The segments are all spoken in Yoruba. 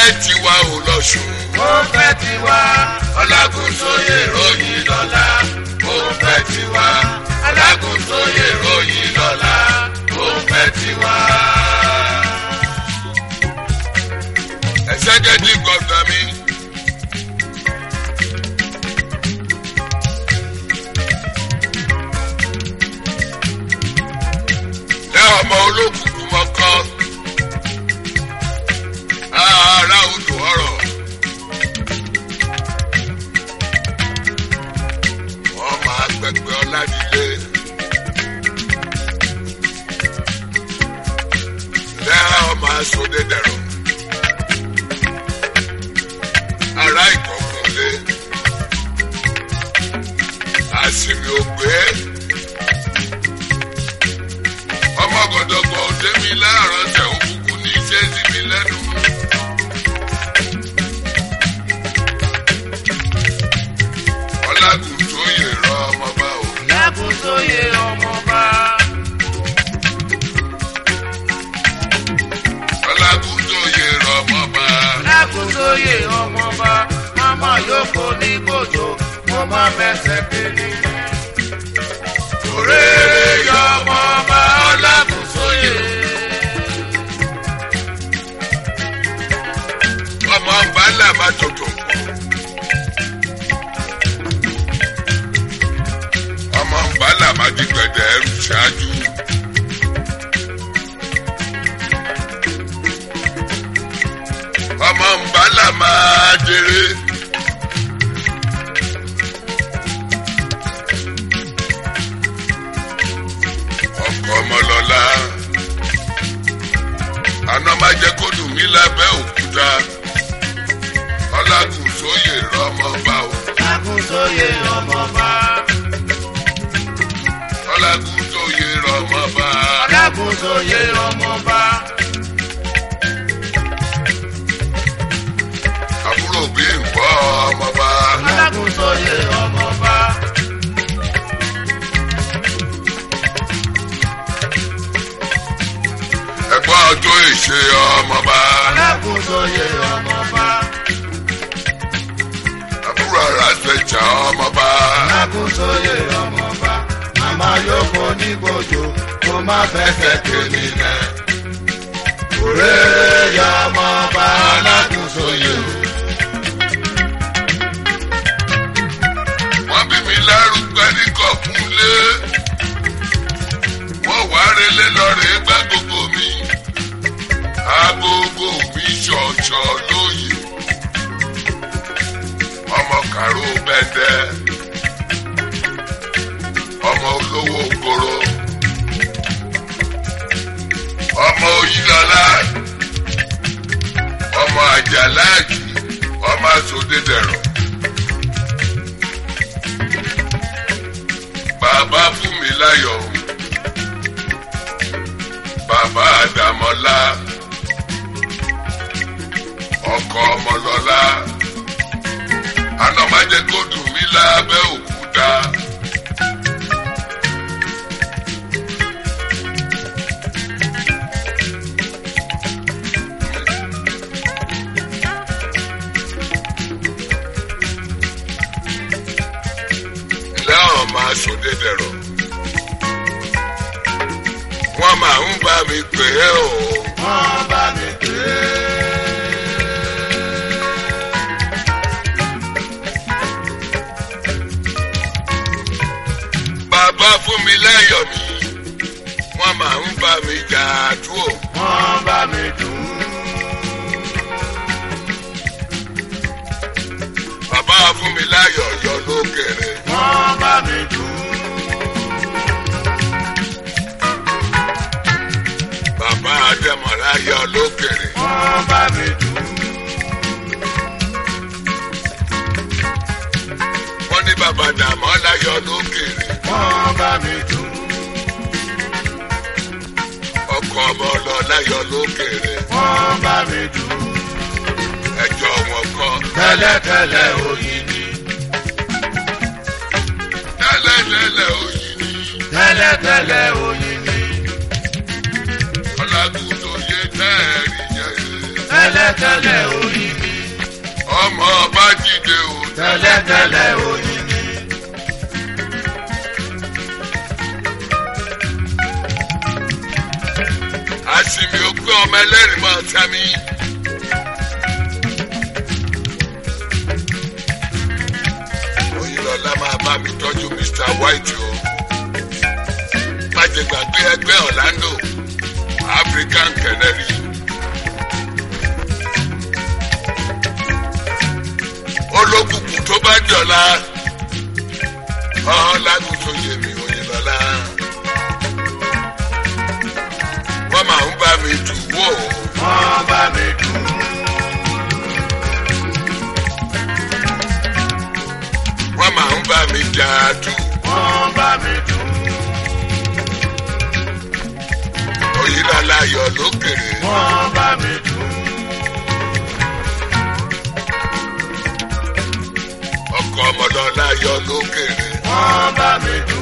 tiwa ò lọ́sùn. ó fẹ́ tiwa ọlágúnsóyè ròyìn lọ́la ó fẹ́ tiwa ọlágúnsóyè ròyìn lọ́la ó fẹ́ tiwa. ẹ̀sẹ̀kẹ́dì gọ́dọ̀ mi. ẹ ọmọ olókùnkùn mọ́kọ́ ara odò ọ̀rọ̀. wọ́n máa gbẹgbẹ́ ọ̀làdílé. lẹ́yìn ọmọ asòdè dẹ̀rọ̀. ará ìkọ̀kùnlé. àsìmì ògbé. ọmọ gọdọgbọ òde mi láàárọ̀ tẹ̀ òkùnkùn ní iṣẹ́ sí mi lẹ́nu. ọlágùn tó yè rọ ọmọ bá o. ọlágúnsóyè ọmọba ọlágùn tó yè rọ ọmọ bá. ọlágúnsóyè ọmọba mama yòókù ní kòtò mo má fẹsẹ̀ kéde. òrèrè yọ ọmọba ọlágúnsóyè. ọmọ bàálà bá tòtò. ọmọ bàálà má di gbẹdẹ ẹrù ṣáájú. ọmọ bàálà máa dèrè. ọkọ ọmọlọlá àná má jẹ kó dùn mí lábẹ́ òkúta ọlágùn sóyè rọmọ bá o ọlágúnsóyè ọmọba ọlágùn sóyè rọmọ bá ọlágúnsóyè ọmọba àbúrò bí nǹkọ́ ọmọ bá ọlágúnsóyè ọmọba ẹ̀gbọ́n ọjọ́ ìṣe ọmọ bá ọlágúnsóyè ọmọba àbúrò ara ṣẹ̀ṣà ọmọ bá ọlágúnsóyè ọmọba màmá yòókù ní kòtò mo má fẹsẹ̀ kéde lẹ̀. òrèrè yọ ọmọba ọlágúnsóyè o. wọ́n bí mi lárúgbẹ́ ní kọ̀kúnlé wọ́n wá relé lọ́rẹ̀ gbá gbogbo mi agogo mi ṣọ̀ṣọ̀ lóye ọmọ kàró bẹ́tẹ́ ọmọ olówó koro ọmọ oyinlọlá ọmọ àjàláàjì ọmọ àsọdẹdẹrọ. bàbá fún mi láyọ̀ o. bàbá àdàmọ́lá ọkọ ọmọlọ́lá anọ́májẹ́ kó dùn mí lábẹ́ òkúta. lẹ́hàn máa ṣòde dẹ̀rọ̀. wọ́n máa ń bá mi pè é o. wọ́n bá mi pè é. bàbá fún mi láyọ̀ mi. wọ́n máa ń bá mi jà àdúrò. wọ́n bá mi dùn. bàbá fún mi láyọ̀ yọ lókèrè. wọ́n bá mi dùn. bàbá adẹ́mọ̀lá yọ lókèrè. wọ́n bá mi dùn. wọ́n ní bàbá dàmọ́lá yọ lókèrè. wọ́n bá mi dùn. ọkọ ọmọ ọlọ́lá yọ lókèrè. wọ́n bá mi dùn. ẹjọ́ wọn kọ́. tẹ́lẹ̀tẹ́lẹ̀ oyin ni. tẹ́lẹ̀tẹ́lẹ̀ òyìn ni. tẹ́lẹ̀tẹ́lẹ̀ oyin ni. ọlágùn tó yé tẹ́ẹ̀rì jẹ́. tẹ́lẹ̀ tẹ́lẹ̀tẹ́lẹ̀ oyin ni. ọmọ bá dìde o. tẹ́lẹ̀tẹ́lẹ̀ oyin ni. àsìmì ògbé ọmọ ẹlẹ́rìí máa tẹ́ mi. oyinlọlá máa bá mi tọ́jú mr white o. má jẹ gbàgbé ẹgbẹ́ orlando african canary. olókùnkùn tó bá jọ̀la ọ̀làgùn tó yẹ mi oyinlọlá wọ́n máa ń bá mi dùn wò ó. wọ́n bá mi dùn. wọ́n máa ń bá mi jà dùn. wọ́n bá mi dùn. oyinlọlá yọ lókèrè. wọ́n bá mi dùn. ọkọ ọmọlọlá yọ lókèrè. wọ́n bá mi dùn.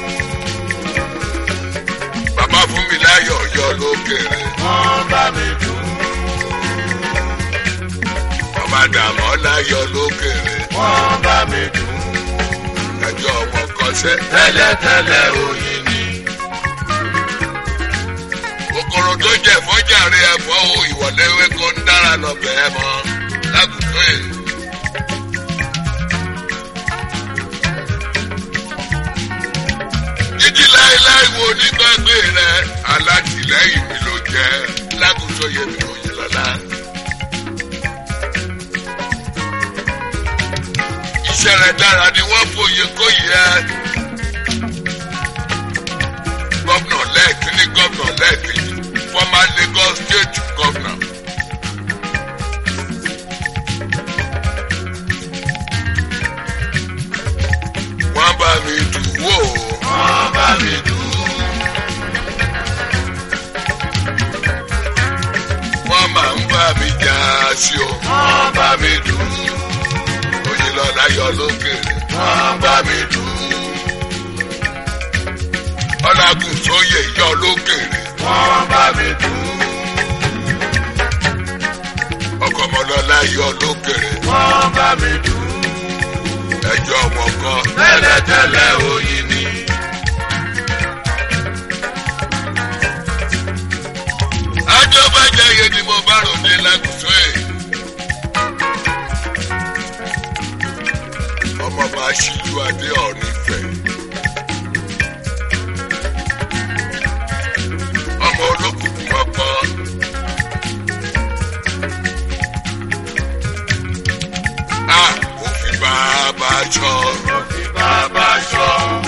bàbá fún mi láyọ̀ yọ lókèrè. wọ́n bá mi dùn. bàbá dàmọ́lá yọ lókèrè. wọ́n bá mi dùn. ẹjọ́ wọn kọsẹ̀. tẹ́lẹ̀tẹ́lẹ̀ oyin ni. kòkòrò tó jẹ fọjàre ẹ̀fọ́ o ìwọléwé kó ń dára lọ bẹ́ẹ̀ mọ́ lágùntó yìí. jíjí láéláé wo nígbàgbé rẹ alátìlẹyìn mi ló jẹ lágùntó yẹ mi ò yìn lọ́la. iṣẹ́ rẹ̀ dára ni wọ́n fòye kó yẹ. Gọ́vnà lẹ́ẹ̀kí ní gọ́vnà lẹ́ẹ̀kejì former Lagos state governor. Wọ́n bá mi dùn wò ó. wọ́n bá mi dùn. Wọ́n máa ń bá mi jà sí o. wọ́n bá mi dùn. Oyinlọ́lá yọ lókèrè. wọ́n bá mi dùn. Ọlágùn sóyè yọ lókèrè. wọ́n bá mi dùn. Ọkọ̀ ọmọlọ́lá yọ lókèrè. wọ́n bá mi dùn. Ẹjọ́ wọn kọ́. tẹ́lẹ̀tẹ́lẹ̀ oyin ni. Ajọ́ bá jẹ́ iye ni mo bá ròde lágùntó ẹ̀. Ọmọ bá ṣíjú adé ọ̀rìn fẹ̀. Ọmọ olókùnkùn ọkọ. A kò fi bàbá jọ. mo fi bàbá ṣọ́.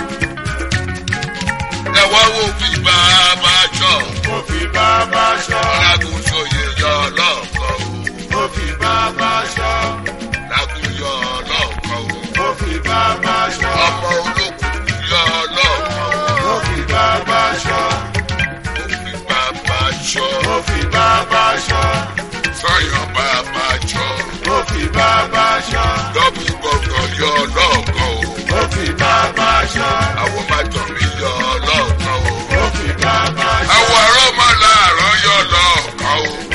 Ẹ wá wo fi bàbá jọ. mo fi bàbá ṣọ́. Lágùntó yẹ yọ lọ́kọ̀ o. mo fi bàbá ṣọ́. Lágùn yọ lọ́kọ̀ o. mo fi bàbá ṣọ́. Ọmọ olókùnkùn yọ lọ́kọ̀ o. mo fi bàbá ṣọ́. Ó fi bàbá jọ. mo fi bàbá ṣọ́. Sọ́yàn bàbá jọ. mo fi bàbá ṣọ́. Dọ́bù gbọ̀ngàn yọ lọ́kọ̀ o. mo fi bàbá ṣọ́. Àwọn bàtàn mi yọ lọ́kọ̀ o. mo fi bàbá ṣọ́. Àwọn arọ́ máa láàárọ̀ yọ lọ́kọ̀ o.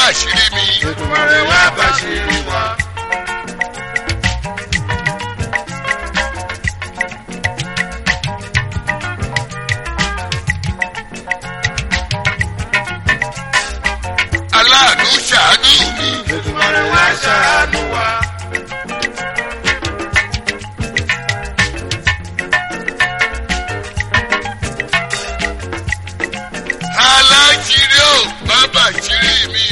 bàṣírí mi. Èdùmàrè wá bàṣírí wa. aláàánú ṣàánú mi. Èdùmàrè wá ṣàánú wa. aláṣírí ò má bàṣírí mi.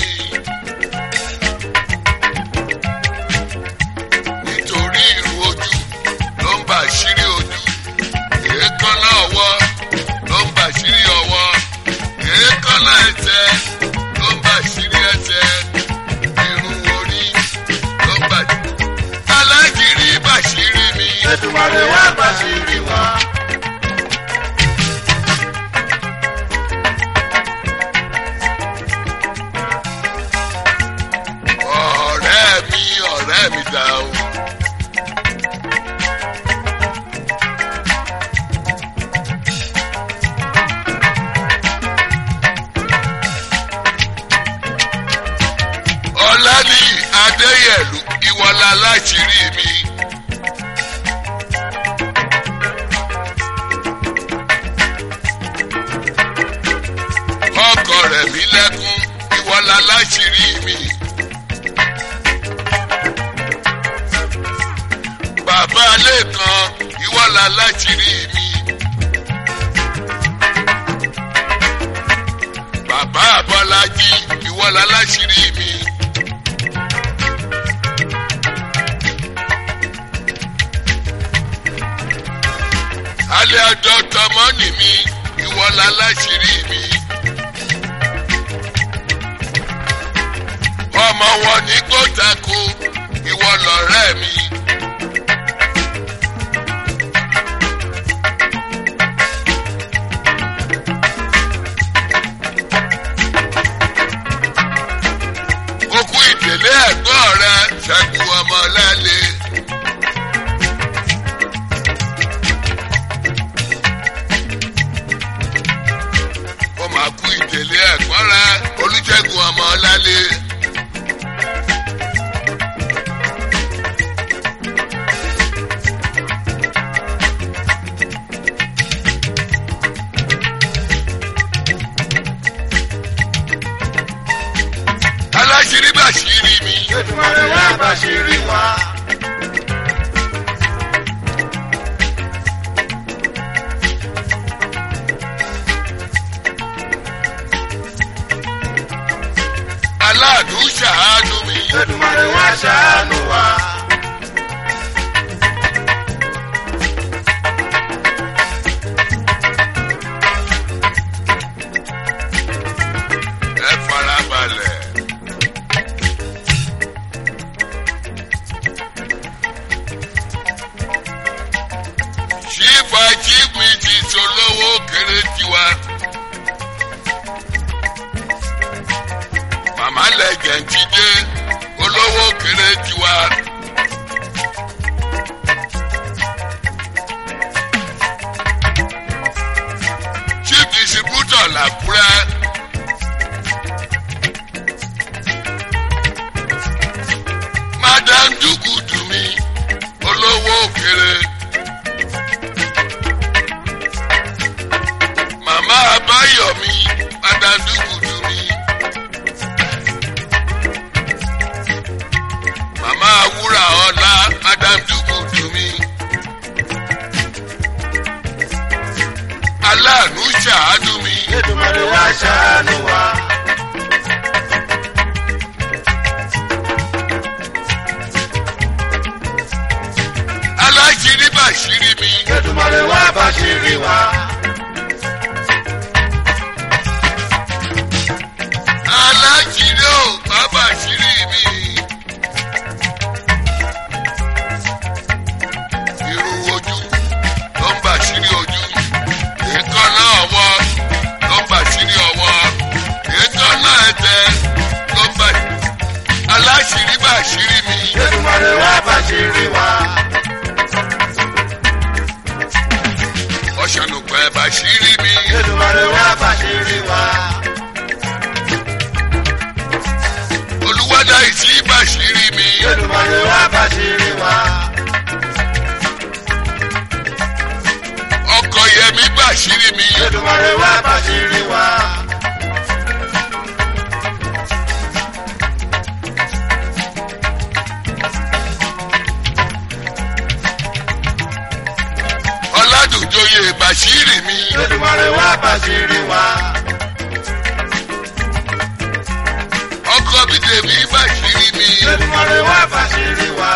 nítorí irun ojú ló ń bàṣírí ojú. èékánná ọwọ́ ló ń bàṣírí ọwọ́. èékánná ẹsẹ̀ ló ń bàṣírí ẹsẹ̀. irun orí ló ń bàṣírí. aláṣírí bàṣírí mi. Èdùmàrè wá bàṣírí wa. ọ̀rẹ́ mi ọ̀rẹ́ mi dà o. ọ̀làní adéyẹ̀lú ìwọlá láṣìírí mi. ọkọ rẹ̀ mi lẹ́kún ìwọlá láṣìírí mi. bàbá lẹ́kan ìwọ́la láṣìírí mi. bàbá abọ́lájí ìwọ́la láṣìírí mi. alẹ́ ọjọ́ tọmọ́nì mi ìwọ́la láṣìírí mi. ọmọ wọn ní gbọ́dàkó ìwọ lọ̀rẹ́ mi. okú ìdílé ẹ̀gbọ́n rẹ ṣẹ́gun ọmọ lẹ́lẹ̀. ó máa kú ìdílé ẹ̀gbọ́n rẹ olùṣègùn ọmọ lẹ́lẹ̀. aláṣírí bàṣírí mi. Èdùmàrè wá bàṣírí wa. aláàánú ṣàánú mi. Èdùmàrè wá ṣàánú wa. ẹ fara balẹ̀. ṣífà jíìpì ti ṣolówó kéré tiwa. màmá lẹ́gẹ̀ẹ́ ti dé olówó kéré tiwa. chief distributor làkúrẹ́. madam dugudu mi olówó òkèrè. màmá abáyọ̀mí madam dugudu mi. màmá wúrà ọlá madam dugudu mi. aláàánú ṣàánú mi. Èdùmàrè wá ṣàánú wa. aláṣírí bàṣírí mi. Èdùmàrè wá bàṣírí wa. aláṣírí ò bá bàṣírí mi. irun ojú ló ń bàṣírí ojú. èékánná ọwọ́ ló ń bàṣírí ọwọ́. èékánná ẹsẹ̀ ló ń bà. aláṣírí bàṣírí mi. Èdùmàrè wá bàṣírí wa. ọ̀ṣànùpẹ̀ bàṣírí mi. Èdùmàrè wá bàṣírí wa. ìsí bàṣírí mi. Èdùmàrè wá bàṣírí wa. ọkọ̀ yẹmi bàṣírí mi. Èdùmàrè wá bàṣírí wa. ọ̀làdùnjoyè bàṣírí mi. Èdùmàrè wá bàṣírí wa. ọkọ̀ bídèmí bàṣírí mi. Èdùmàrè wá bàṣírí wa.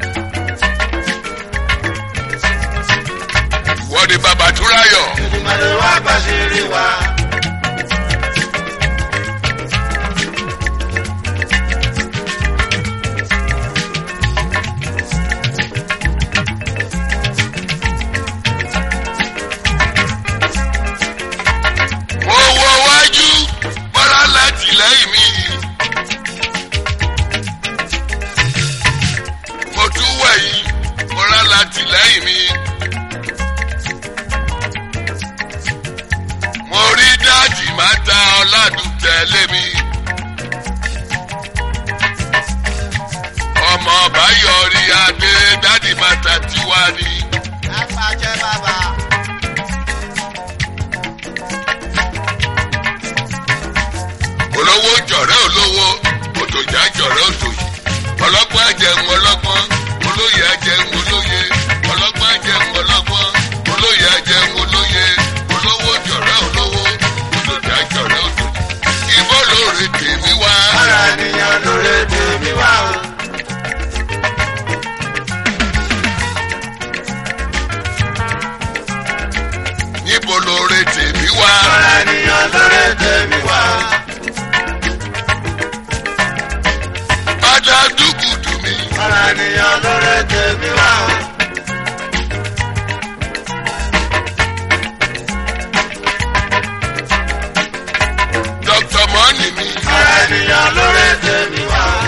wọ́n ní bàbá túráyọ̀. Èdùmàrè wá bàṣírí wa. mo wọ wájú bọ́lá láti lẹ́yìn mi. mo tún wẹ̀yìn bọ́lá láti lẹ́yìn mi. mo rí dáàdì máa ta ọ̀làdùn tẹ̀lé mi. ọmọ báyọ̀rí adé dáàdì máa ta tiwa ni. Apàṣẹ bàbá. olówó jọ̀rẹ́ olówó òtòjà jọ̀rẹ́ òtòjì ọlọ́gbọ́n ajẹun ọlọ́gbọ́n olóyè ajẹun olóyè ọlọ́gbọ́n ajẹun ọlọ́gbọ́n olóyè ajẹun olóyè olówó jọ̀rẹ́ olówó òtòjà jọ̀rẹ́ òtòjì ìbò lóore tèmi wá. Ara ènìyàn lóore tèmi wá o. níbo lóore tèmi wá. Ara ènìyàn lóore tèmi wá o. bàdà dúkùdù mi. Ara ènìyàn lóore tèmi wá o. dr mọ́nì mi. Ara ènìyàn lóore tèmi wá o.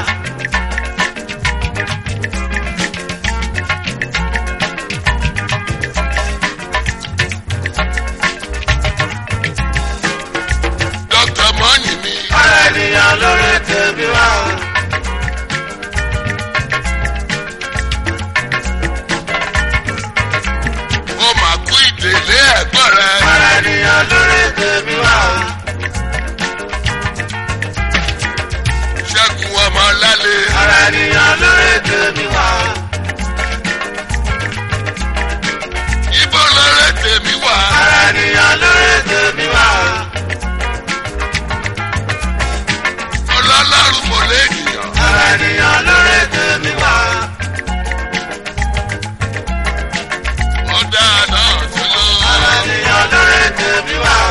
dr mọ́nì mi. Ara ènìyàn lóore tèmi wá o. ó mà kú ìdèlé ẹ̀gbọ́n rẹ. Ara ènìyàn lóore tèmi wá o. ṣẹ́gun ọmọ lálẹ́. Ara ènìyàn lóore tèmi wá o. ibo lóore tèmi wá. Ara ènìyàn lóore tèmi wá o. ọlọ́lọ́run mo lé ènìyàn. Ara ènìyàn lóore tèmi wá o. ó dáa náà tó lọ. Ara ènìyàn lóore tèmi wá o.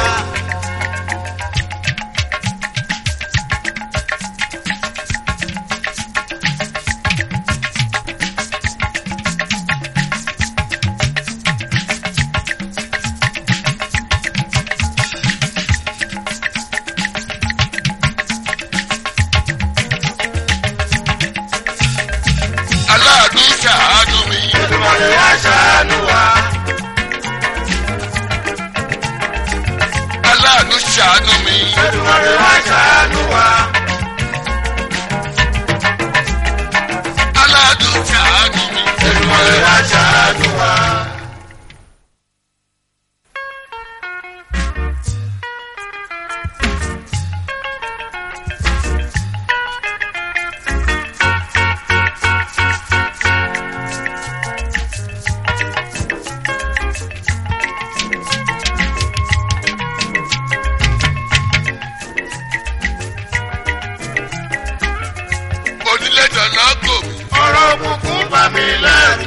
aláàánú ṣàánú mi. Èdùmàrè wá ṣàánú wa. aláàánú ṣàánú mi. Èdùmàrè wá ṣàánú wa. aláàánú ṣàánú mi. Èdùmàrè wá ṣàánú wa. onílé dáná gò mí. Ọ̀rọ̀ òkùnkùn bà mí lẹ́rù.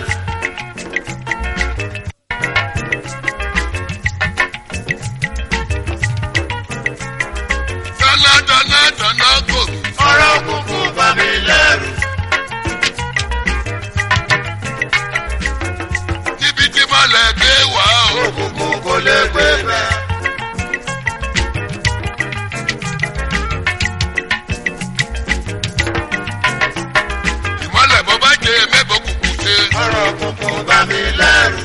dáná dáná dáná gò mí. Ọ̀rọ̀ òkùnkùn bà mí lẹ́rù. níbi tí mọ̀lẹ́ gbé wá o. Òkùnkùn kò lè gbé bẹ́ẹ̀. ìmọ̀lẹ̀ bọ́ bá jẹ mẹ́bọ̀ kùkù ṣe. Ọ̀rọ̀ òkùnkùn bà mí lẹ́rù.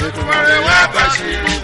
Ètùmọ̀rẹ́ wá bá ṣírí